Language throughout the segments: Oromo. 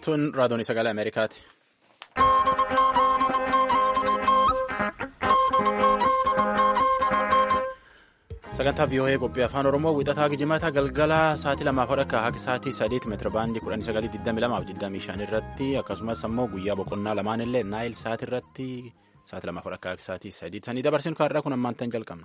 Tun raadiyoon sagalee Ameerikaati. Sagantaa VOA qophii afaan Oromoo wixataa Gijimataa galgala sa'aatii lamaaf akka haga sa'aatii sadeeti meetira baandii kudhanii sagalii digdami lamaaf digdamii shan irratti akkasumas ammoo guyyaa boqonnaa lamaan illee naayil sa'aatii irratti sa'aatii lamaaf akka haga sa'aatii sadii sanii dabarsinu kaarraa kun ammaan tan jalqabne.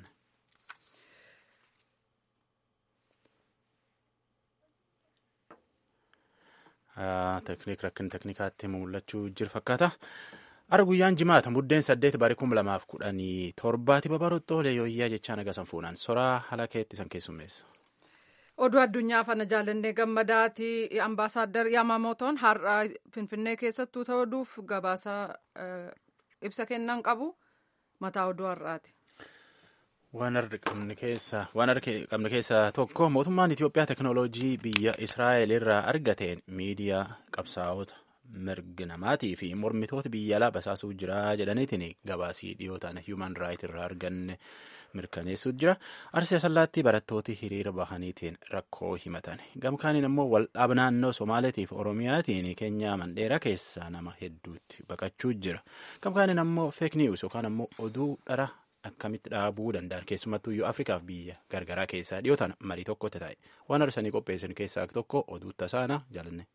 Tekniik rakkin teknikaatti mul'achuu jiru fakkaata. Ara guyyaan jimaata muddeen saddeet barii kuma lamaaf kudhanii torbaati babarottoolee yooyyaa jechaa nagasan fuunaan soraa haala keetti san keessummeessa. Oduu addunyaa fana jaalannee gammadaati ambaasaaddar Yamamotoon har'a Finfinnee keessattuu ta'uudhuuf gabaasa ibsa kennan qabu mataa oduu har'aati. Waan qabne keessaa tokko mootummaan Itoophiyaa teknooloojii biyya Israa'el irraa argateen miidiyaa qabsaa'ota mirga namaatii fi mormitoota biyya alaa basaasuu jira jedhaniitiin gabaasii dhiyootaan human right irraa arganne mirkaneessuu jira. Arsii asallaatti barattooti hiriira bahaniitiin rakkoo himatan. Gamkaaniin immoo waldhaaba naannoo Somaaleetiif Oromiyaatiin Keenyaa Mandheeraa keessaa nama hedduutti baqachuu jira. Gamkaaniin ammoo feek niwus yookaan ammoo oduu dhara akkamitti dhaabuu danda'an keessumattuu iyyuu afrikaaf biyya gargaraa keessaa dhiyootaan marii tokkotti ta'e waan arsanii qopheessan keessaa tokko oduu tasaana jaalanne.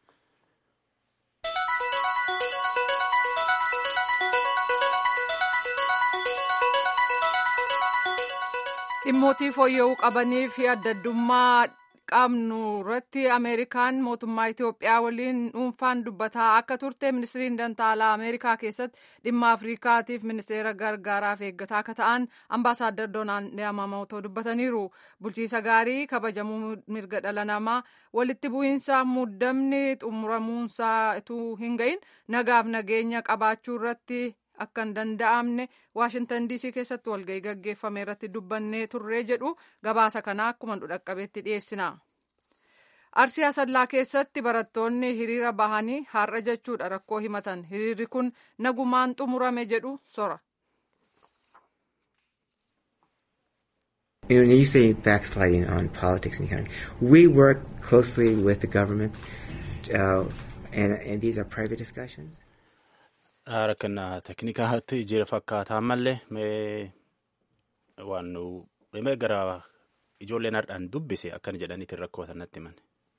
dhimmootii fooyya'uu qabanii fi adda addummaa qabnu irratti ameerikaan mootummaa itiyoophiyaa waliin dhuunfaan dubbataa akka turte ministiriin dantaalaa ameerikaa keessatti dhimma afrikaatiif ministeera gargaaraaf eeggataa akka ta'an ambaasaaddar doonaald yamamootoo dubbataniiru bulchiisa gaarii kabajamuu mirga dhala namaa walitti bu'iinsa muddamni xumuramuunsaa utuu hin ga'iin nagaaf nageenya qabaachuu irratti akka hin danda'amne waashintan diisii keessatti walgahii gaggeeffame irratti dubbannee turree jedhu gabaasa kanaa akkuma dhaqqabeetti dhiyeessina. Arsii Asallaa keessatti barattoonni hiriira bahanii har'a jechuudha rakkoo himatan hiriirri kun nagumaan xumurame jedhu sora. When you say backsliding on politics in the country, we work closely with the government, uh, and, and these are private discussions. Rakkina teknikaatti jira fakkaataa mallee mee waan mee gara ijoolleen har'aan dubbise akkana jedhaniitiin rakkoo natti himan.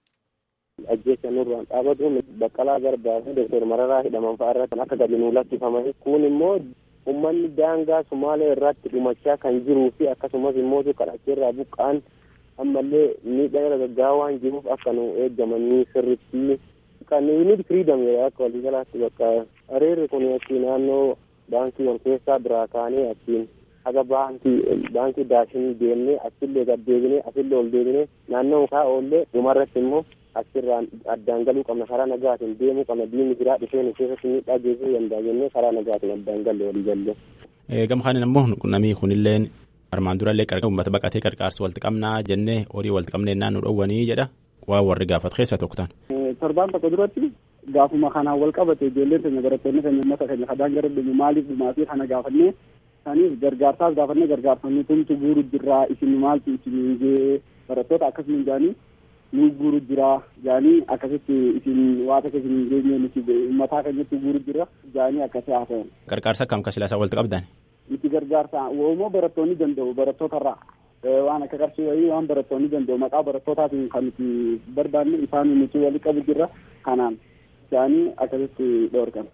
Ajjeessa nurraan dhaabatuun baqqalaa garbaa fi doktor Mararaa hidhaman fa'aa irratti akka gadi nuu lakkifamanii kun immoo uummanni daangaa Sumaalee irratti dhumachaa kan jiruu fi akkasumas immoo kadhacheerraa buqqaan ammallee miidhaa irra gaggaa'aa waan jiruuf akka nu eeggamanii sirritti kan yuunit firiidam akka waliigalaatti bakka hiriirri kun achi naannoo baankii wal keessaa biraa kaanee achiin haga baankii baankii daashinii deemnee achillee gad deebinee asillee ol deebinee naannoo mukaa oollee dhumarratti immoo achirraan addaan galuu qabna karaa nagaatiin deemuu qabna diinni biraa dhufee nu keessatti miidhaa geessisuu danda'a jennee karaa nagaatiin addaan galle walii galle. Gamkaanin ammoo namni kunilleen armaan durallee uummata baqatee qarqaarsu walitti qabnaa jennee horii walitti qabnee naannoo dhowwanii jedha waa warri gaafatu keessa tokko ta'an. torbaan tokko duratti gaafuma kanaan wal qabate ijoolleen keenya barattoonni keenya uummata keenya kadaan gara dhumu maaliif dhumaatii kana gaafannee saniif gargaarsaaf gaafannee gargaarfannee tumtu guuru jirraa isin maaltu isin jee barattoota akkasuma jaanii nu guuru jira jaanii akkasitti isin waata keessa hin geenye nuti uummataa keenyatti guuru jira jaanii akkasii haasa'an. Gargaarsa akkam akka silaasaa walitti qabdan? Nuti gargaarsa woomoo barattoonni danda'u barattootarraa. waan akka qarshii wayii waan barattoonni danda'u maqaa barattootatiin kan nuti barbaanne isaan nuti walitti qabu jirra kanaan isaanii akkasitti dhoorgan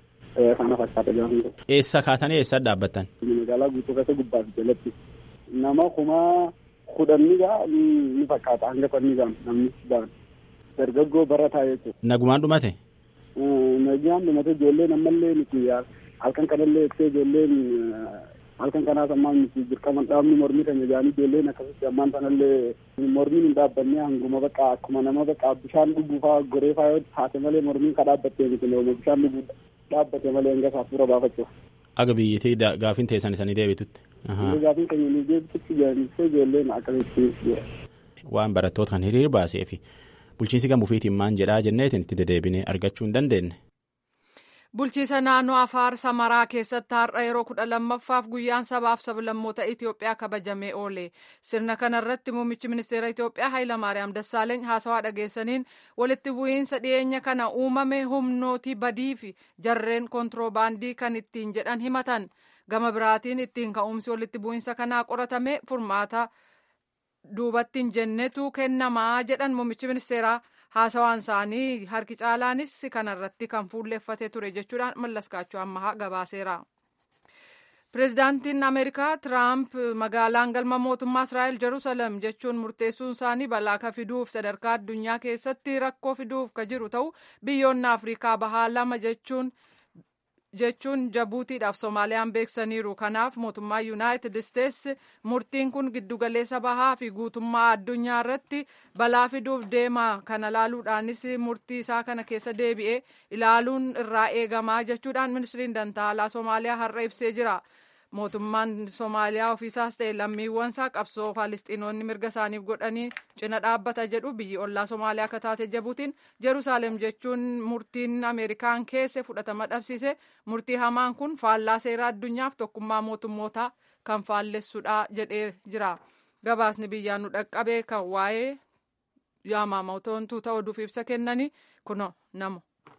kana fakkaata gaafa ta'u. Eessa kaatanii eessa dhaabbattan? Magaalaa guutuu keessa gubbaa fi jalatti nama kuma kudhanni gaa ni fakkaata hanga kudhanni gaa namni ba'an dargaggoo barataa jechuudha. Nagumaan dhumate? Nagumaan dhumate ijoolleen ammallee nuti halkan kanallee ittee ijoolleen halkan kanaas ammaan nuti dirqaman dhaabni mormii keenya jaanii ijoolleen akkasitti ammaan sanallee mormiin hin dhaabbanne hanguma baqa akkuma nama baqa bishaan dhuguu faa goree faa yoo taate malee mormiin ka dhaabbattee miti looma bishaan dhuguu dhaabbate malee hanga saafura baafachuuf. Aga biyyattii gaafiin teessan isanii deebitutti. Gaafiin keenya ni deebitutti jaanistee ijoolleen akkasitti. Waan barattoota kan hiriir baasee fi bulchiinsi gamuufiitiin maan jedhaa jenneetiin itti dedeebinee argachuu hin dandeenye. Bulchiisa naannoo Afaar Samaraa keessatti har'a yeroo kudha lammaffaaf guyyaan sabaaf sablammoota Itoophiyaa kabajamee oole. Sirna kanarratti muummichi ministeera Itoophiyaa Hayilamaariyaam Dassaaleeny haasawaa dhageessaniin walitti bu'iinsa dhiyeenya kana uumame humnootii badii fi jarreen kontiroobaandii kan ittiin jedhan himatan. Gama biraatiin ittiin ka'umsi walitti bu'iinsa kanaa qoratame furmaata duubatti hin jennetu kennamaa jedhan muummichi ministeeraa. haasawaan isaanii harki caalaanis kanarratti kan fuulleffate ture jechuudhaan mallaskaachuu ammaa gabaaseera. Pireezidaantiin Ameerikaa Tiraamp magaalaan galma mootummaa Israa'el Jerusalem jechuun murteessuun isaanii balaa ka fiduuf sadarkaa addunyaa keessatti rakkoo fiduuf ka jiru ta'u biyyoonni Afrikaa bahaa lama jechuun jechuun jabuutiidhaaf soomaaliyaan beeksaniiru kanaaf mootummaa yuunaayitid isteetsi murtiin kun giddugaleessa bahaa fi guutummaa addunyaa irratti balaa fiduuf deema kana laaluudhaanis murtii isaa kana keessa deebi'ee ilaaluun irraa eegamaa jechuudhaan ministiriin dantaalaa soomaaliyaa har'a ibsee jira. mootummaan soomaaliyaa ofiisaas ta'e lammiiwwan isaa qabsoo faalistiinoonni mirga isaaniif godhanii cina dhaabbata jedhu biyyi ollaa soomaaliyaa akka taate jabuutiin jeruusaalem jechuun murtiin ameerikaan keesse fudhatama dhabsiise murtii hamaan kun faallaa seeraa addunyaaf tokkummaa mootummootaa kan faallessudha jedhee jira gabaasni biyyaan nu dhaqqabee kan waa'ee yaamamaatoontuu ta'uu oduuf ibsa kennanii kuno namo.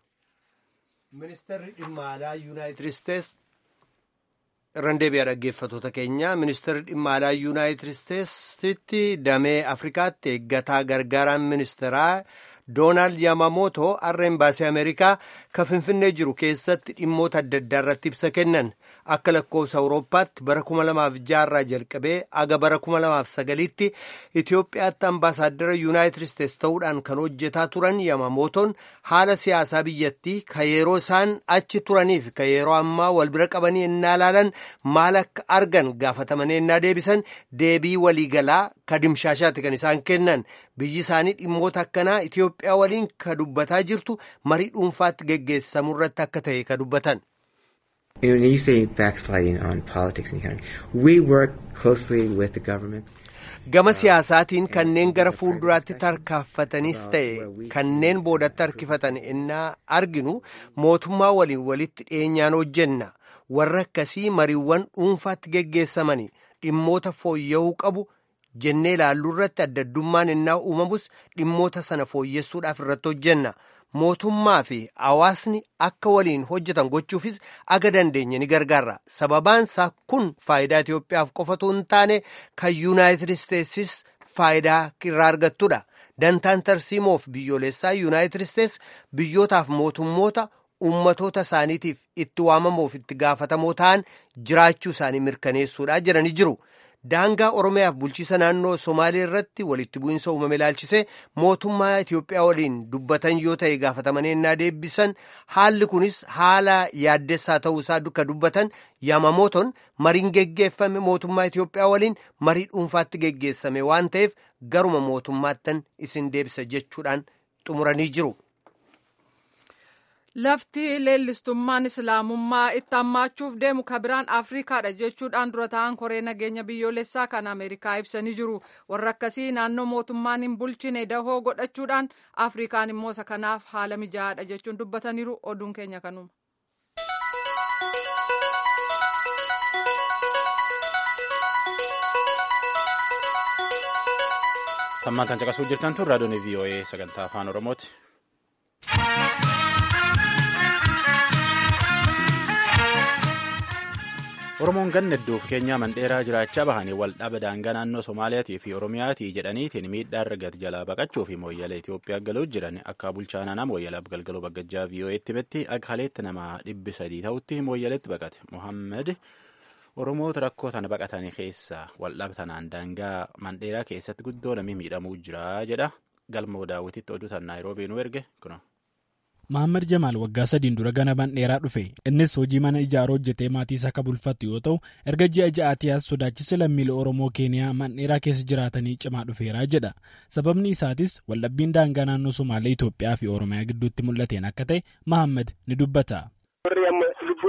ministeerri dhimma alaa yuunaayitid isteetsi irran deebi'a dhaggeeffatoota keenya ministeerri dhimma alaa yuunaayitid isteetsitti damee afrikaatti eeggataa gargaaraan ministeeraa doonaald yaamamootoo har'a embaasii ameerikaa kan finfinnee jiru keessatti dhimmoota adda addaa irratti ibsa kennan akka lakkoofsa awurooppaatti bara 2006 irraa jalqabee aga bara 2009tti itiyoophiyaatti ambaasaaddara yuunaayitid isteetsi ta'uudhaan kan hojjetaa turan yaamamootoon haala siyaasaa biyyattii ka yeroo isaan achi turaniif ka yeroo ammaa wal bira qabanii ennaa laalan maal akka argan gaafatamanii ennaa deebisan deebii waliigalaa ka dimshaashaatti kan isaan kennan biyyi isaanii dhimmoota akkanaa itiyoophiyaa waliin ka dubbataa jirtu marii dhuunfaatti geggeessamu irratti akka ta'e ka dubbatan. When you say backsliding on politics in the country, we work closely with the government. Gama siyaasaatiin kanneen gara fuulduraatti tarkaanfatanis ta'e kanneen boodatti harkifatan ennaa arginu mootummaa waliin walitti dhiyeenyaan hojjenna. Warra akkasii mariiwwan dhuunfaatti geggeessamani dhimmoota fooyya'uu qabu jennee ilaalluu irratti adda addummaan ennaa uumamus dhimmoota sana fooyyessuudhaaf irratti hojjenna. mootummaa fi hawaasni akka waliin hojjetan gochuufis aga dandeenye ni gargaarra sababaansaa kun faayidaa Itiyoophiyaaf qofatu hin taane kan yuunaayitid isteetsis faayidaa irraa argattudha dantaan tarsiimoof biyyoolessaa yuunaayitid isteets biyyootaaf mootummoota ummatoota isaaniitiif itti waamamuuf itti gaafatamoo ta'an jiraachuu isaanii mirkaneessuudha jedhanii jiru. daangaa oromiyaaf bulchiisa naannoo somaalee irratti walitti bu'iinsa uumame ilaalchisee mootummaa Itiyoophiyaa waliin dubbatan yoo ta'e gaafatamanii ennaa deebisan haalli kunis haala yaaddessaa ta'uu isaa duka dubbatan yaamamooton mariin geggeeffame mootummaa Itiyoophiyaa waliin marii dhuunfaatti geggeessame waan ta'eef garuma mootummaattan isin deebisa jechuudhaan xumuranii jiru. Lafti leellistummaan islaamummaa itti hammaachuuf deemu kabiraan Afrikaadha jechuudhaan dura ta'an koree nageenya biyyoolessaa kan Ameerikaa ibsanii jiru. Warra akkasii naannoo mootummaan hin bulchine dahoo godhachuudhaan Afrikaan immoo isa kanaaf haala mijaa'aadha jechuun dubbataniiru. Oduun keenya kanuma. Tammaan kan caqasuu jirtan tun raadiyoon VOA sagantaa afaan Oromooti. Oromoon ganna hedduuf keenyaa mandheeraa jiraachaa bahanii waldhaba daangaa naannoo Somaaliyaatii fi Oromiyaatii jedhaniitiin miidhaa argate jalaa baqachuu fi mooyyalee Itoophiyaa galuu jiran akka bulchaa naannoo mooyyalaaf galgaloo baggajjaa VOA'tti himetti akka haleetti nama dhibbi sadii ta'utti mooyyaleetti baqate. Mohammed Oromoota rakkoo tana baqatanii keessaa waldhaba tanaan daangaa mandheeraa keessatti guddoo namni miidhamuu jira jedha. Galmoo daawwititti oduu tan Naayiroobii nu erge kuno. Mahammad Jamaal waggaa sadiin dura gana mandheeraa dhufe innis hojii mana ijaaruu hojjetee maatii isaa akka bulfattu yoo ta'u erga ji'a ja'aatii as sodaachisa lammiilee Oromoo Keeniyaa mandheeraa keessa jiraatanii cimaa dhufeera jedha sababni isaatis waldhabbiin daangaa naannoo Somaalee Itoophiyaa fi Oromiyaa gidduutti mul'ateen akka ta'e Mahammad ni dubbata. Warri amma lubbuun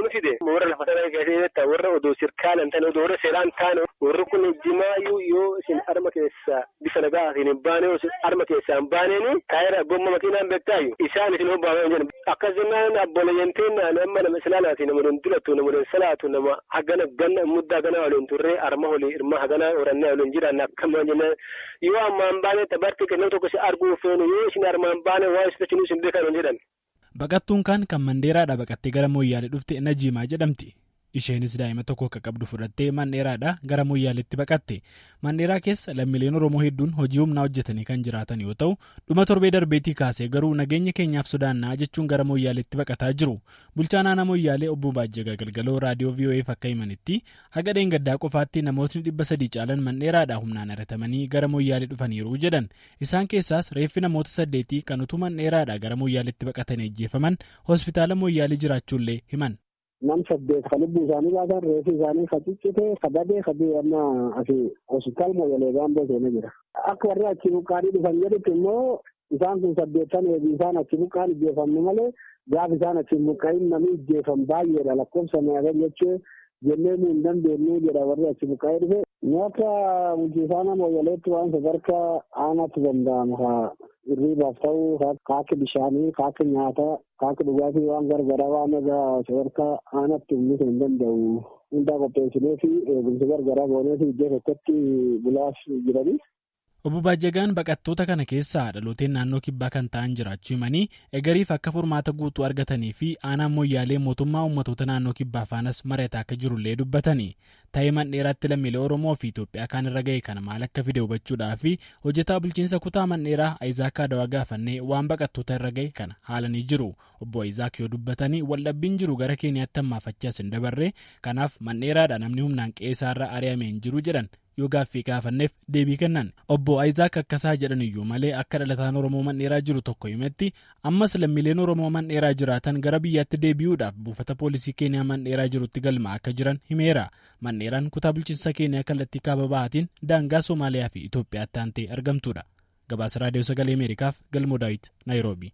nu fide warra lafa sana keessatti warra odoo sirkaalan ta'an odoo warra seeraan ta'an warri kun jimaayyuu yoo isin harma keessa bifa nagaatiin hin baane yoo harma keessaa hin baaneeni taayira gomma makiinaan beektaayu isaan isin hobbaaman jedhan akkas jennaan abboleeyyanteen nama nama islaalaati nama don dilatu nama don salaatu nama hagana ganna muddaa gana waliin turree arma olii irma hagana orannee waliin jiran akkama jennaan yoo ammaan baane tabarti kennuu tokko si arguu feenu yoo isin armaan baane waa isitachinuu isin beekan jedhan. Baqattuun kan kan Mandeeraadhaa baqattee gara Mooyyaalee dhufte Najiimaa jedhamti. Isheenis daa'ima tokko akka qabdu fudhattee Mandheeraadhaa gara Mooyyaaleetti baqatte. Mandheeraa keessa lammiileen Oromoo hedduun hojii humnaa hojjetanii kan jiraatan yoo ta'u, dhuma torbee darbeetii kaasee garuu nageenya keenyaaf sodaannaa jechuun gara Mooyyaaleetti baqataa jiru. Bulchaan aanaa Mooyyaalee obbo Baajjagaa Galgaloo raadiyoo VOA'f akka himanitti haga dheengaddaa qofaatti namootni dhibba sadii caalan Mandheeraadhaa humnaan haratamanii gara Mooyyaalee dhufaniiru jedhan. Isaan keessaas reeffi namoota saddeetii kan utuu Mandheeraadhaa gara Mooyyaaleetti baqatanii ajjeefaman hospitaala Mooyyaalee jiraachuullee himan. nam saddeet ka lubbuu isaanii baasan reefi isaanii ka ciccite ka badee ka amma asi hospitaal mooyalee gaamboo seenee jira. Akka warri achi buqqaanii dhufan jedhutti immoo isaan kun saddeettan eegi isaan achi buqqaan ijjeefamne malee gaaf isaan achi buqqaa'in namni ijjeefam baay'eedha lakkoofsa meeqan jechuu jennee nu hin dandeenyu jedha warri achi buqqaa'ee dhufe. Nyaata bulchiisaana mooyaleetti waan sadarkaa aanaatti danda'amu haa hirriibaaf ta'uu kaakki bishaanii kaakki nyaataa kaakki dhugaatii waan gargaraa waan egaa sadarkaa aanaatti uummisuu hin danda'u hundaa qopheessinee fi eegumsa gargaraa goonee fi iddoo tokkotti bulaaf jiranii. Obbo Baajjagaan baqattoota kana keessaa dhalooteen naannoo kibbaa kan ta'an jiraachuu himanii egariif akka furmaata guutuu argatanii fi aanaan mooyyaalee mootummaa uummatoota naannoo kibbaa faanas mari'ataa akka jirullee dubbatanii ta'ee mandheeraatti lammiilee Oromoo fi Itoophiyaa kaan irra ga'e kana maal akka fide hubachuudhaa fi hojjetaa bulchiinsa kutaa mandheeraa Ayizaak Adawaa gaafannee waan baqattoota irra ga'e kana haalanii jiru. Obbo Ayizaak yoo dubbatanii waldhabbiin jiru gara Keeniyaatti hammaafachaas hin dabarre kanaaf mandheeraadha namni humnaan qe'eesaarra ari'amee hin jiru jedhan. yoo gaaffii gaafanneef deebii kennan obbo Ayizaak akkasaa jedhan iyyuu malee akka dhalataan Oromoo mandheeraa jiru tokko himetti ammas lammiileen Oromoo mandheeraa jiraatan gara biyyaatti deebi'uudhaaf buufata poolisii Keeniyaa mandheeraa jirutti galmaa akka jiran himeera. Mandheeraan kutaa bulchiinsa Keeniyaa kallattii kaaba bahaatiin daangaa Somaaliyaa fi Itoophiyaatti aantee argamtudha. Gabaasa Raadiyoo Sagalee Ameerikaaf Galmoo Daawit Naayiroobii.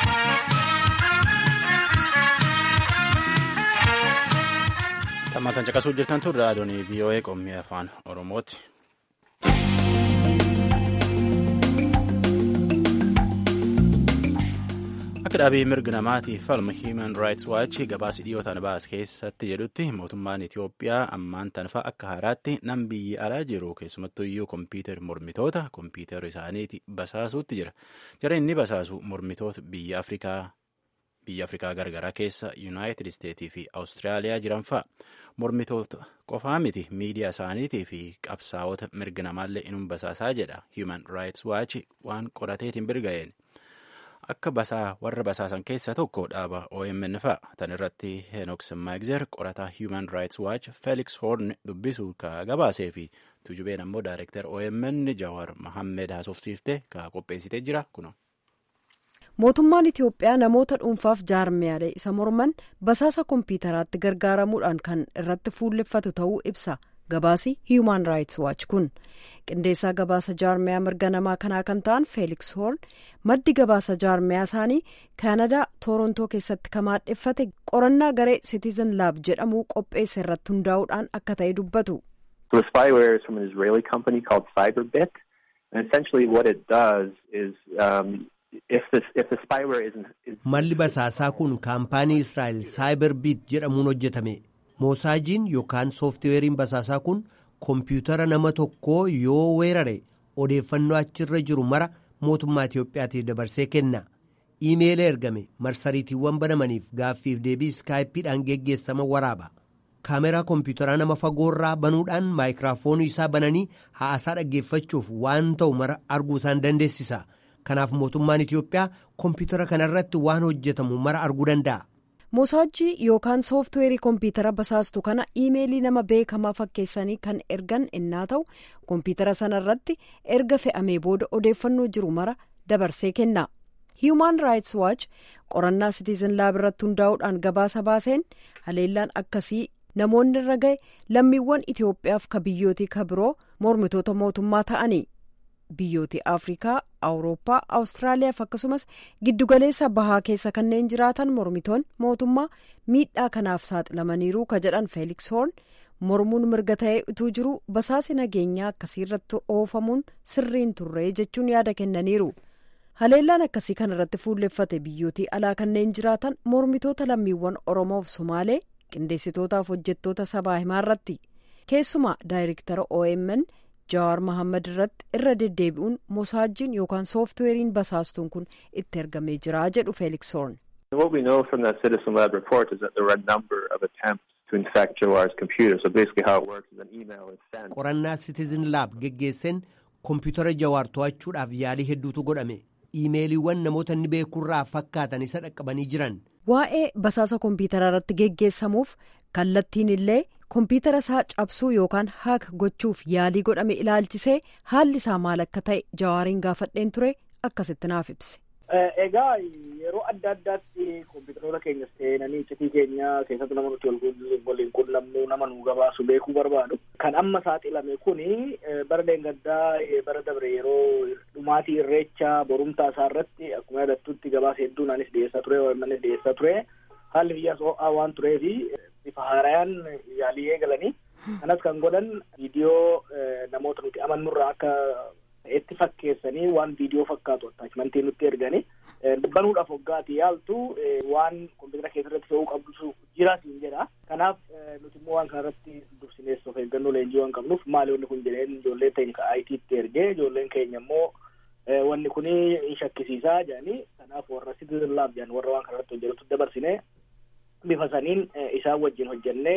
Tammaatan caqasuu jirtan tun raadiyoon VOA qommii afaan Oromooti. Akka dhaabii mirga namaatiif falma Human Rights Watch gabaasa dhiyootaan baas keessatti jedhutti mootummaan Itoophiyaa ammaan tanfa akka haaraatti nam biyyi alaa jiru keessumattuu iyyuu kompiitar mormitoota kompiitara isaaniiti basaasuutti jira. Jara inni basaasu mormitoota biyya Afrikaa biyya afrikaa gargaraa keessa yuunaayitid isteetii fi awustiraaliyaa jiran fa'a mormitoota qofaa miti miidiyaa isaaniitii fi qabsaa'ota mirga namaallee inum basaasaa jedha human rights watch waan qorateetiin birga'een akka basaa warra basaasan keessa tokko dhaaba omn fa'a tan irratti henook semmaagzer qorataa human rights watch felix horn dubbisu ka gabaasee fi tujubeen ammoo daayirektar omn jawar mahammed haasofsiifte ka qopheessitee jira kuno. mootummaan itiyoophiyaa namoota dhuunfaaf jaarmiyaalee isa morman basaasa kompiitaraatti gargaaramuudhaan kan irratti fuulleffatu ta'uu ibsa gabaasi human rights watch kun qindeessaa gabaasa jaarmiyaa mirga namaa kanaa kan ta'an feeliks hoorn maddi gabaasa jaarmiyaa isaanii kaanadaa toorontoo keessatti kamaadheffate qorannaa garee citizen laab jedhamu qopheesse irratti hundaa'uudhaan akka ta'e dubbatu. The spyware is from an Israeli company called Cyberbit. And essentially what it does is um, Malli basaasaa kun kaampaanii Israa'el Cyberbit jedhamuun hojjetame. Moosaajiin yookaan sooftiweeriin basaasaa kun kompiitara nama tokkoo yoo weerare odeeffannoo achirra jiru mara mootummaa Itiyoophiyaatiif dabarsee kenna. Iimeela ergame marsariitiiwwan banamaniif gaaffiif deebii iskaayippiidhaan geggeessama waraaba. Kaameraa kompiitaraa nama fagoorraa banuudhaan maayikiraafoonii isaa bananii haasaa dhaggeeffachuuf waan ta'u mara arguu isaan dandeessisa. Kanaaf mootummaan Itiyoophiyaa kompiitara kanarratti waan hojjetamu mara arguu danda'a. Mosaajii yookaan sooftiweerii kompiitara basaastu kana iimeelii nama beekamaa fakkeessanii kan ergan innaa ta'u kompiitara sanarratti erga fe'amee booda odeeffannoo jiru mara dabarsee kenna. Human Rights Watch qorannaa Citizen Lab irratti hundaa'uudhaan gabaasa baaseen haleellaan akkasii namoonni irra ga'e lammiiwwan Itiyoophiyaaf ka biyyootii ka biroo mormitoota mootummaa ta'ani. biyyooti afrikaa awurooppaa awustiraaliyaaf akkasumas giddugaleessa bahaa keessa kanneen jiraatan mormitoonni mootummaa miidhaa kanaaf saaxilamaniiru ka jedhan feeliks hoorn mormuun mirga ta'ee utuu jiru basaasi nageenyaa akkasiirratti oofamuun sirriin turree jechuun yaada kennaniiru haleellaan akkasii kanarratti fuulleffate biyyootii alaa kanneen jiraatan mormitoota lammiiwwan oromoof somaalee qindeessitootaaf hojjettoota sabaa himaarratti keessumaa daayirektara omn jawaar mahammad irratti irra deddeebi'uun mosaajjiin yookaan sooftiweeriin basaastuun kun itti ergamee jira jedhu feeliks hoorn. What we know from that Citizen Lab report is that there were a number of attempts to infect Jawar's computer. So basically how it works is an email is sent. Qorannaa Citizen Lab geggeessan kompiitara Jawaar to'achuudhaaf yaalii hedduutu godhame. Iimeeliiwwan namoota inni beekurraa fakkaatan isa dhaqqabanii jiran. Waa'ee basaasa kompiitara irratti geggeessamuuf kallattiin illee kompiitara isaa cabsuu yookaan haak gochuuf yaalii godhame ilaalchisee haalli isaa maal akka ta'e jawaariin gaafadheen ture akkasitti naaf ibse. Egaa yeroo adda addaatti kompiitaroota keenya seenanii iccitii keenya keessatti nama nuti waliin qunnamnu nama nu gabaasu beekuu barbaadu. Kan amma saaxilame kuni bara leengaddaa bara dabre yeroo dhumaatii irreecha borumtaa isaa irratti akkuma yaadattutti gabaasa hedduun anis dhiyeessaa ture OMNs dhiyeessaa ture. Haalli biyyaas ho'aa waan tureefi bifa haarayaan yaalii eegalanii kanas kan godhan viidiyoo namoota nuti amannurraa akka itti fakkeessanii waan viidiyoo fakkaatu attaachimantii nutti erganii banuudhaaf hoggaati yaaltu waan kompiitara keessarratti fe'uu qabdu jira siin jedha kanaaf nuti immoo waan kanarratti dursinees of eeggannoo leenjii waan qabnuuf maali wanni kun jedheen ijoollee teenya ka IT'tti ergee ijoolleen keenya immoo wanni kun in shakkisiisaa jedhanii kanaaf warra Citizen Lab jedhan warra waan kanarratti hojjetutti dabarsine bifa saniin isaan wajjin hojjennee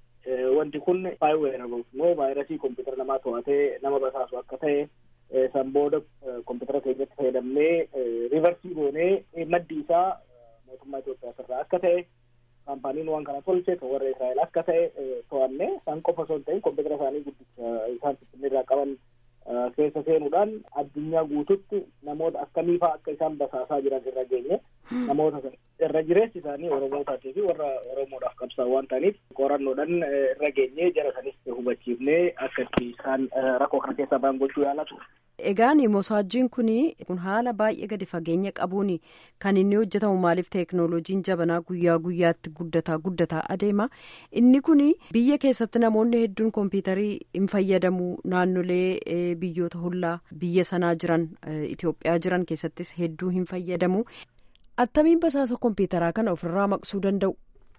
wanti kun spyware immoo vaayirasii kompiitara namaa to'atee nama basaasu akka ta'e san booda kompiitara keenyatti fayyadamnee riivarsii goonee maddi isaa mootummaa Itoophiyaa irraa akka ta'e kaampaaniin waan kana tolche kan warra Israa'el akka ta'e to'anne san qofa osoo hin ta'in kompiitara isaanii guddicha isaan finfinneerraa qaban keessa seenuudhaan addunyaa guututti namoota akkamii fa'aa akka isaan basaasaa jiran irra geenye namoota irra jireessi isaanii oromootaati fi warra oromoodhaaf qabsaan waan ta'aniif qorannoodhaan irra geenye jara sanis hubachiifnee akka itti isaan rakkoo kana keessaa ba'an gochuu yaalatu. Egaan mosaajjiin kun kun haala baay'ee gadi fageenya qabuun kan inni hojjetamu maaliif teeknooloojiin jabanaa guyyaa guyyaatti guddataa guddataa adeema inni kun biyya keessatti namoonni hedduun kompiitarii hin fayyadamu naannolee biyyoota hollaa biyya sanaa jiran Itoophiyaa jiran keessattis hedduu hin fayyadamu attamiin basaasa kompiitaraa kana ofirraa maqsuu danda'u.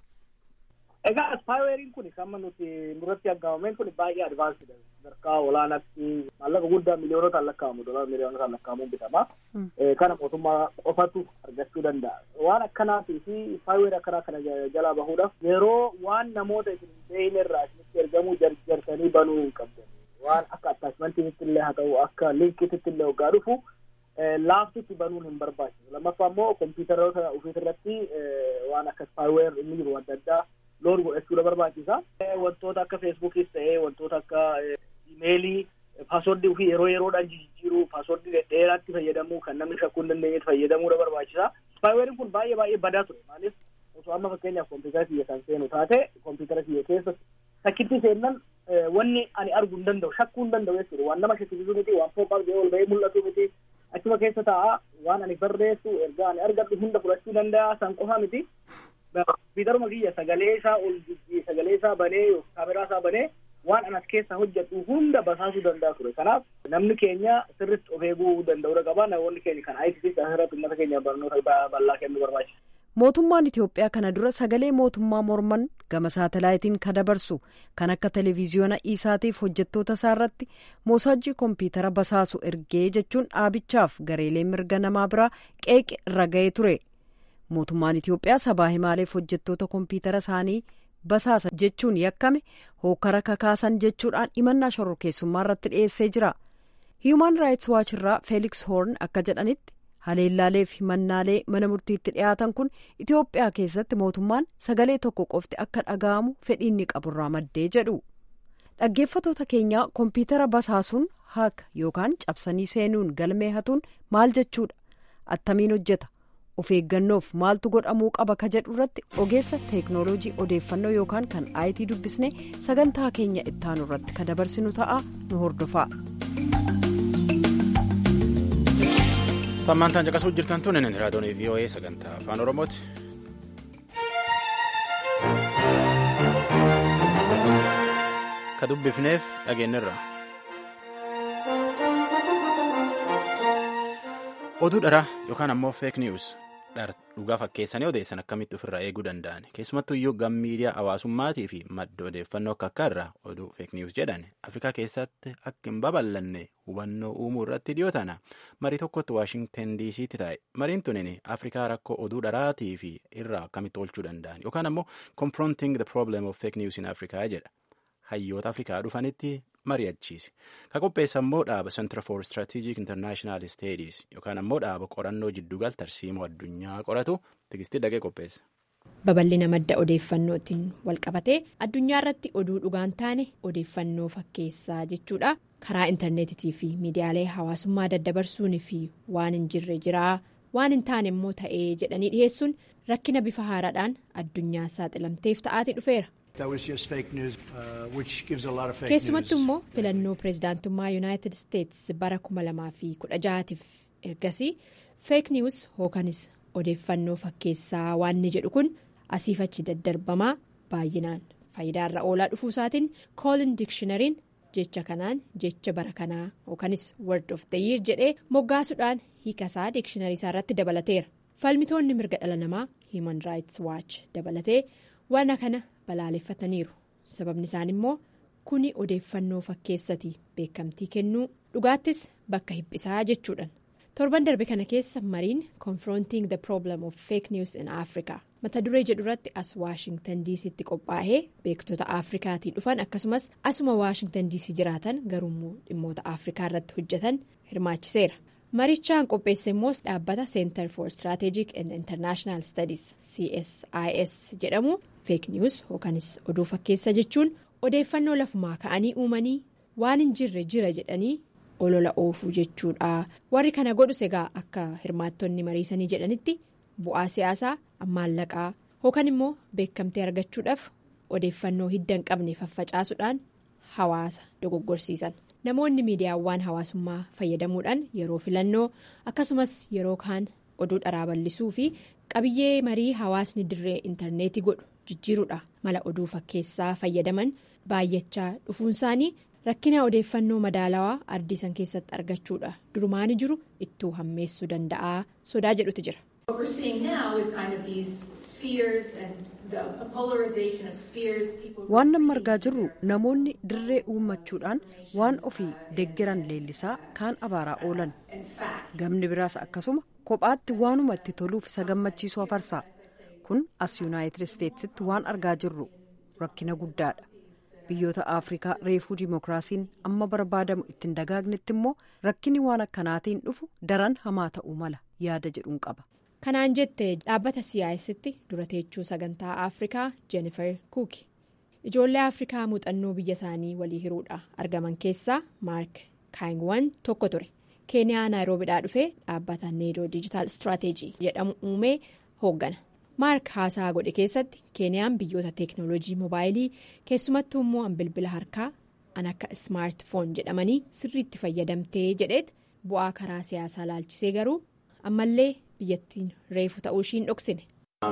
Egaa spaayiweeriin kun kan nuti duratti aggaamameen kun baay'ee advaansidha. Sadarkaa olaanaatti maallaqa guddaa miliyoonota lakkaa'amu dolara miliyoonota lakkaa'amuun bitama. Kana mootummaa qofatu argachuu danda'a. Waan akkanaatii fi spaayiweerii akkanaa kana jalaa bahuudhaaf yeroo waan namoota isin beeyne irraa isinitti ergamuu jarjarsanii banuu hin qabdan. Waan akka attaachimantiitti illee haa ta'u akka linkiitti illee hoggaa dhufu laaftutti banuun hin barbaachisu. Lammaffaa immoo kompiitaroota ofiisirratti waan akka spaayiweer inni jiru adda addaa loon godhachuudha barbaachisa. Wantoota akka feesbuukis ta'ee wantoota akka imeelii paaswordii ofii yeroo yeroodhaan jijjiiruu paaswordii dheeraatti fayyadamuu kan namni shakkuu hin dandeenyetti fayyadamuudha barbaachisa. Spaayiweeriin kun baay'ee baay'ee badaa ture maaliif osoo amma fakkeenyaaf kompiitara kiyya kan seenu taate kompiitara kiyya keessa sakkitti seennan wanni ani arguu hin danda'u shakkuu hin danda'u jechuudha waan nama shakkisiisu miti waan fooqaaf ol ba'ee mul'atu miti achuma keessa taa'a waan ani barreessu ergaa ani argadhu hunda fudhachuu danda'a san qofa miti kompiitaruma kiyya sagalee isaa ol sagalee isaa banee kaameraa isaa banee waan anas keessa hojjedhu hunda basaasuu danda'a ture kanaaf namni keenya sirritti of eeguu danda'uudha qaba namoonni keenya kan ITC asirratti uummata keenya barnoota bal'aa kennuu barbaachisa. Mootummaan Itoophiyaa kana dura sagalee mootummaa morman gama saatalaayitiin kan dabarsu kan akka televiziyoona isaatiif hojjettoota isaa irratti moosaajjii kompiitara basaasu ergee jechuun dhaabichaaf gareelee mirga namaa biraa qeeqe irra ga'ee ture. Mootummaan Itoophiyaa sabaa himaaleef hojjettoota kompiitara isaanii basaasa jechuun yakkame hookara kakaasan jechuudhaan himannaa shororkeessummaa irratti dhiyeessee jira. Human Rights Watch irraa Felix Horn akka jedhanitti haleellaalee fi himannaalee mana murtiitti dhiyaatan kun Itoophiyaa keessatti mootummaan sagalee tokko qofti akka dhaga'amu fedhiinni qaburraa maddee jedhu. Dhaggeeffatoota keenyaa kompiitara basaasuun haaka yookaan cabsanii seenuun galmee hatuun maal jechuudha? Attamiin hojjeta? Of eeggannoof maaltu godhamuu qaba ka jedhu irratti ogeessa teeknooloojii odeeffannoo yookaan kan IT dubbisne sagantaa keenya ittaanu irratti ka dabarsinu ta'a nu hordofaa. Tammaantaan caqasuu jirtan tun inni raadiyoon VOA sagantaa afaan Oromooti. Ka dubbifneef dhageenyirra. Oduu dharaa yookaan ammoo feek niwus dhugaa fakkeessanii odeessan akkamitti ofirraa eeguu danda'an keessumattuu iyyuu gam miidiyaa hawaasummaatii fi madda odeeffannoo akka akka irraa oduu feek niwus jedhan afrikaa keessatti akka hin babal'anne hubannoo uumuu irratti dhiyoo tana marii tokkotti waashingten diisiitti taa'e mariin tunin afrikaa rakkoo oduu dharaatii fi irraa akkamitti oolchuu danda'an yookaan ammoo confronting the problem of fake news in africa jedha hayyoota afrikaa dhufanitti mari'achiise ka qopheessa immoo dhaaba center for strategic international studies yookaan ammoo dhaaba qorannoo jiddugal tarsiimoo addunyaa qoratu tigistii dhaqee qopheessa. babal'ina madda odeeffannootiin walqabatee addunyaa irratti oduu dhugaan taane odeeffannoo fakkeessaa jechuudha karaa intarneetitii fi miidiyaalee hawaasummaa daddabarsuun fi waan hin jirre jiraa waan hin taane immoo ta'ee jedhanii dhiheessuun rakkina bifa haaraadhaan addunyaa saaxilamteef ta'aati dhufeera. keessumattuu immoo filannoo pireezidaantummaa yuunaayitid isteetsi bara 2016tiif ergasii feek niwus hookanis odeeffannoo fakkeessaa waan ni jedhu kun asiif achi daddarbamaa baay'inaan faayidaarra oolaa dhufuusaatiin koolin dikshinariin jecha kanaan jecha bara kanaa hookanis word of the year jedhee moggaasuudhaan hiikasaa dikshiinarii isaa irratti dabalateera falmitoonni mirga dhala namaa human rights watch dabalatee waan kana. balaaleffataniiru sababni isaan immoo kuni odeeffannoo fakkeessati beekamtii kennuu dhugaattis bakka hiphisaa jechuudhaan torban darbe kana keessa mariin confronting the problem of fake news in africa mata duree jedhu irratti as waashingtan diisiitti qophaa'ee beektota afrikaatii dhufan akkasumas asuma waashingtan diisii jiraatan garuummoo dhimmoota afrikaa irratti hojjetan hirmaachiseera marichaan qopheesse immoos dhaabbata center for strategic and international studies csis jedhamu. feek niwus yookanis oduu fakkeessa jechuun odeeffannoo lafumaa ka'anii uumanii waan hin jirre jira jedhanii olola oofuu jechuudha warri kana godhus egaa akka hirmaattonni mariisanii jedhanitti bu'aa siyaasaa maallaqaa yookaan immoo beekamtee argachuudhaaf odeeffannoo hidda hin qabne faffacaasuudhaan hawaasa dogoggorsiisan namoonni miidiyaawwan hawaasummaa fayyadamuudhaan yeroo filannoo akkasumas yeroo kaan oduu dharaa bal'isuu fi qabiyyee marii hawaasni dirree intarneetii godhu. jijjiiruudha mala oduu fakkeessaa fayyadaman baay'achaa dhufuun isaanii rakkina odeeffannoo madaalawaa ardiisan keessatti argachuudha durumaani jiru ittuu hammeessuu danda'a sodaa jedhutu jira. waan amma argaa jirru namoonni dirree uummachuudhaan waan ofii deggeran leellisaa kaan abaaraa oolan gamni biraas akkasuma kophaatti waanuma itti toluuf isa gammachiisu afarsaa. kun as yuunaayitid isteetsitti waan argaa jirru rakkina guddaadha biyyoota afrikaa reefuu dimookiraasiin amma barbaadamu ittiin dagaagnetti immoo rakkinni waan akkanaatiin dhufu daran hamaa ta'uu mala yaada jedhuun qaba. kanaan jette dhaabbata siyaasitti dura teechuu sagantaa afrikaa jennifer kuuki ijoollee afrikaa muuxannoo biyya isaanii walii hiruudha argaman keessaa maark kaayingwan tokko ture keeniyaa naayiroobiidhaa dhufee dhaabbata needoo diijitaal istirateejii jedhamu uumee hooggana. maark haasaa godhe keessatti keeniyaan biyyoota teeknooloojii moobaayilii keessumattuu immoo bilbila harkaa an akka ismaartifoon jedhamanii sirriitti fayyadamtee jedheet bu'aa karaa siyaasaa laalchisee garuu ammallee biyyattiin reefu ta'uu ishiin dhoksine.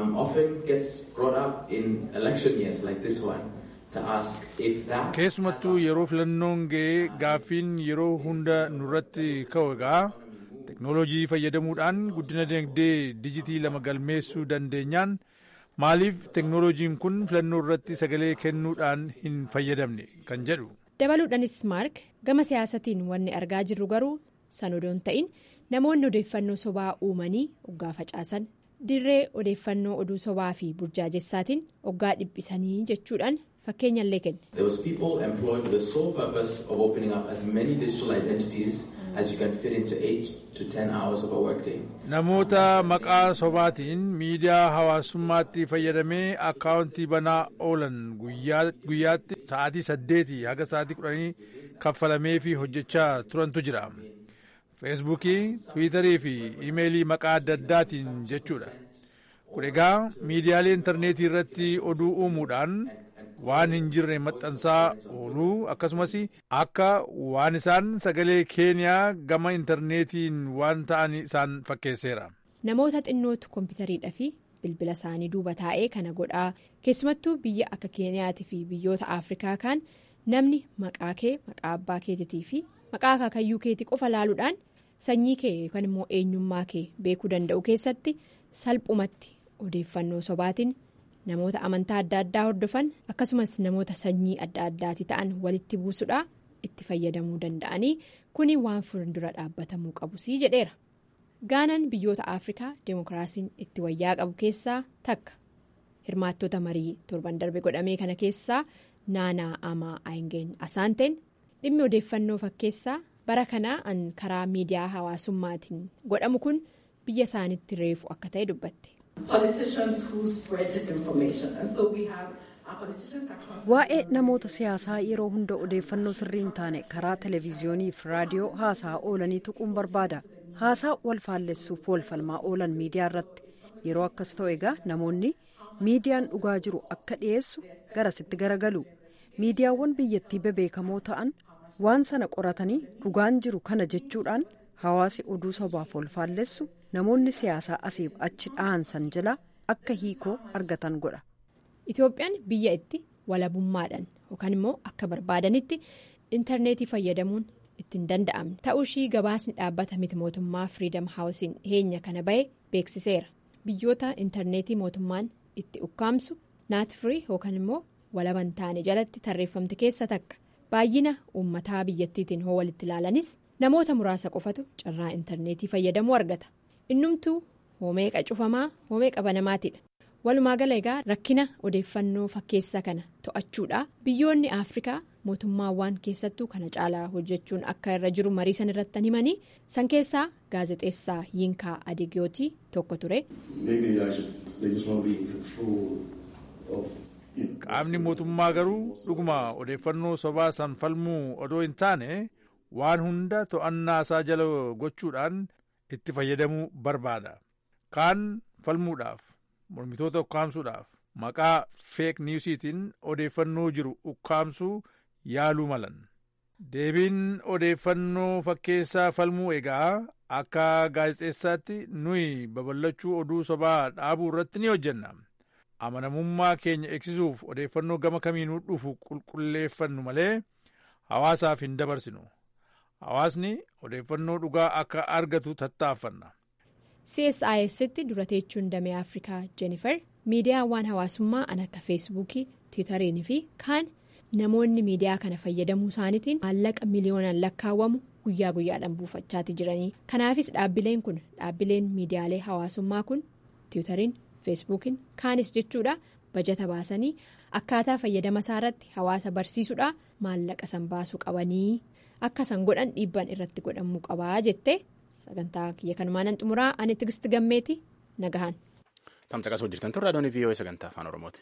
keessumattuu yeroo filannoon ga'ee gaaffiin yeroo hunda nurratti ka'u egaa. teknoolojii fayyadamuudhaan guddina dinagdee dijitii lama galmeessuu dandeenyaan maaliif teknoolojiin kun filannoo irratti sagalee kennuudhaan hin fayyadamne kan jedhu. dabaluudhaanis maark gama siyaasatiin wanni argaa jirru garuu san odoon ta'in namoonni odeeffannoo sobaa uumanii oggaa facaasan dirree odeeffannoo oduu sobaa fi burjaajessaatiin oggaa dhiphisanii jechuudhaan fakkeenyallee kenne. namoota maqaa sobaatiin miidiyaa hawaasummaatti fayyadamee akkaawuntii banaa oolan guyyaatti sa'aatii saddeetii haga sa'aatii kudhanii kaffalamee fi hojjechaa turantu jira feesbuukii tiwiitarii fi imeelii maqaa adda addaatiin jechuudha kun egaa miidiyaalee intarneetii irratti oduu uumuudhaan waan hin jirre maxxansaa ooluu akkasumas akka waan isaan sagalee keeniyaa gama intarneetiin waan ta'an isaan fakkeesseera. namoota xinnootu koompitariidhaa fi bilbila isaanii duuba taa'ee kana godhaa keessumattuu biyya akka keeniyaatii fi biyyoota afrikaa kaan namni maqaa kee maqaa abbaa keetii fi maqaa akaakayyuu keetii qofa laaluudhaan sanyii kee yookaan immoo eenyummaa kee beekuu danda'u keessatti salphumatti odeeffannoo sobaatiin namoota amantaa adda addaa hordofan akkasumas namoota sanyii adda addaati ta'an walitti buusuudhaa itti fayyadamuu danda'anii kuni waan fuuldura dhaabbatamuu qabusii jedheera. gaanaan biyyoota afrikaa deemokiraasiin itti wayyaa qabu keessaa takka hirmaattota marii torban darbe godhamee kana keessaa naanaa amaa aayingeen asaanteen dhimmi odeeffannoo fakkeessaa bara kanaa an karaa miidiyaa hawaasummaatiin godhamu kun biyya isaanitti reefu akka ta'e dubbatte. waa'ee namoota siyaasaa yeroo hunda odeeffannoo sirrii hin taane karaa televiziyoonii fi raadiyoo haasaa oolanii tuquun barbaada. haasaa wal faallessuuf wal falmaa oolan miidiyaa irratti yeroo akkas ta'u egaa namoonni miidiyaan dhugaa jiru akka dhiyeessu garasitti garagalu miidiyaawwan biyyattii bebeekamoo ta'an waan sana qoratanii dhugaan jiru kana jechuudhaan hawaasi oduu sobaaf wal faallessu namoonni siyaasaa asiif achi dhahan san jala akka hiikoo argatan godha. Itoophiyaan biyya itti walabummaadhaan yookaan immoo akka barbaadanitti intarneetii fayyadamuun. ittiin danda'amne ta'uu ishii gabaasni dhaabbata miti mootummaa firiidam haawusiin dhiyeenya kana bahe beeksiseera biyyoota intarneetii mootummaan itti ukkaamsu naatfirii yookaan immoo walaban taane jalatti tarreeffamte keessa takka baay'ina uummataa biyyattiitiin hoo walitti ilaalanis namoota muraasa qofatu carraa intarneetii fayyadamuu argata innumtuu hoomeeqa cufamaa hoomeeqa banamaatiidha walumaa gala egaa rakkina odeeffannoo fakkeessaa kana to'achuudha biyyoonni afrikaa. mootummaawwan keessattuu kana caalaa hojjechuun akka irra jiru marii san irratti himanii san keessaa gaazexeessaa yinkaa adeegiyootii tokko ture. qaamni mootummaa garuu dhuguma odeeffannoo sobaa san falmuu odoo hin taane waan hunda to'annaa isaa jala gochuudhaan itti fayyadamuu barbaada kaan falmuudhaaf mormitoota ukkaamsuudhaaf maqaa feek niwusiitiin odeeffannoo jiru ukkaamsuu. yaaluu malan deebiin odeeffannoo fakkeessaa falmuu egaa akka gaazexeessaatti nuyi babal'achuu oduu sobaa dhaabuu irratti ni hojjenna amanamummaa keenya eegsisuuf odeeffannoo gama kamiinuu dhufu qulqulleeffannu malee hawaasaaf hin dabarsinu hawaasni odeeffannoo dhugaa akka argatu tattaaffanna. CSIS'tti dura teechuun damee Afrikaa Jennifer miidiyaawwan hawaasummaa an akka feesbuukii tiwutariin fi kaan. namoonni miidiyaa kana fayyadamuu isaaniitiin maallaqa miliyoonaan lakkaawwamu guyyaa guyyaadhaan buufachaati jiranii kanaafis dhaabbileen kun dhaabbileen miidiyaalee hawaasummaa kun tiwutariin feesbuukiin kaanis jechuudha bajata baasanii akkaataa fayyadama isaa irratti hawaasa barsiisuudha maallaqa san baasuu qabanii akka san godhan dhiibban irratti godhamuu qabaa jettee sagantaa kiyya kanumaan xumuraa ani tigisti gammeeti nagahan. tamsaqas hojjetan turre adoonii viiyoo sagantaa afaan oromooti.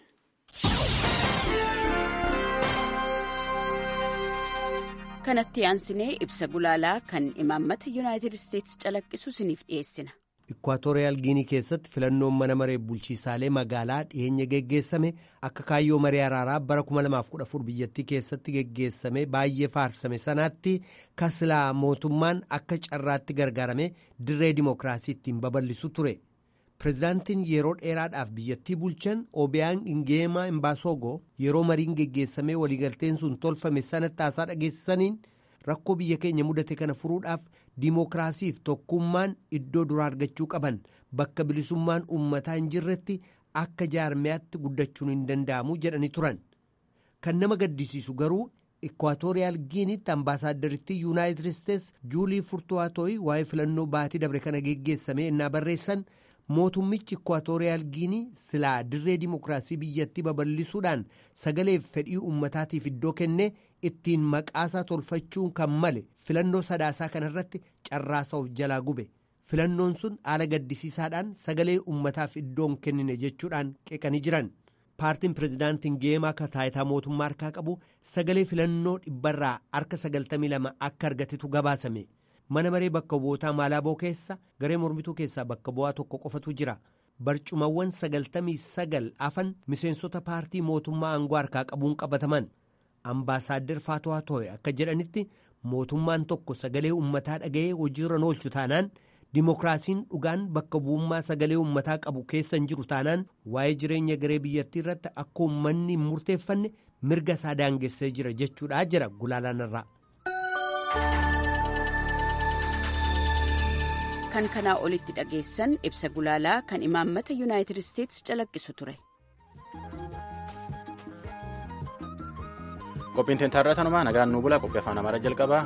kanatti aansinee ibsa gulaalaa kan imaammata yuunaayitid isteetsi calaqqisu isiniif dhiyeessina. Ikwaatooriyaal Giinii keessatti filannoon mana maree bulchiisaalee magaalaa dhiyeenya geggeessame akka kaayyoo maree araaraa bara 2014 biyyattii keessatti geggeessame baay'ee faarsame sanaatti kaslaa mootummaan akka carraatti gargaarame dirree dimookiraasii ittiin babal'isu ture. Pireezidaantiin yeroo dheeraadhaaf biyyattii bulchan Obiyaan Ingeemaa Imbaasoogoo yeroo mariin geggeessamee waliigalteen sun tolfame sanatti haasaa dhageessisaniin rakkoo biyya keenya mudate kana furuudhaaf dimookiraasiif tokkummaan iddoo duraa argachuu qaban bakka bilisummaan uummataa hin jirretti akka jaarmiyaatti guddachuun hin danda'amu jedhanii turan. Kan nama gaddisiisu garuu Ikwaatooriyaal Giinitti ambaasaaddaritti Yuunaayitid Isteets Juulii Furtuwaatooyi waa'ee filannoo baatii dabre kana geggeessame innaa barreessan. mootummichi ikwaatooriyaal giinii silaa dirree dimookiraasii biyyattii babal'isuudhaan sagaleef fedhii uummataatiif iddoo kenne ittiin maqaasaa tolfachuun kan male filannoo sadaasaa kanarratti carraasaa of jalaa gube filannoon sun haala gaddisiisaadhaan sagalee uummataaf iddoon kennine jechuudhaan qeeqanii jiran paartiin pireezidaantiin geemaa akka taayitaa mootummaa harkaa qabu sagalee filannoo dhibbarraa harka 92 akka argatetu gabaasame. mana maree bakka bu'ootaa maalaaboo keessa garee mormituu keessaa bakka bu'aa tokko qofatu jira barcumawwan sagaltamii sagal afan miseensota paartii mootummaa aangoo harkaa qabuun qabataman ambaasaaddar faatuwaa tooye akka jedhanitti mootummaan tokko sagalee ummataa dhaga'ee hojiirra oolchu taanaan dimokiraasiin dhugaan bakka bu'ummaa sagalee ummataa qabu keessa hin jiru taanaan waa'ee jireenya garee biyyattii irratti akka uummanni hin murteeffanne mirga isaa daangessee jira jechuudha jira gulaalaan irraa. kan kanaa olitti dhageessan ibsa gulaalaa kan imaammata yuunaayitid isteetsi calaqqisu ture. qophiin teentaarraa tanumaa nagaan nuu bula qophii afaan amaaraa jalqabaa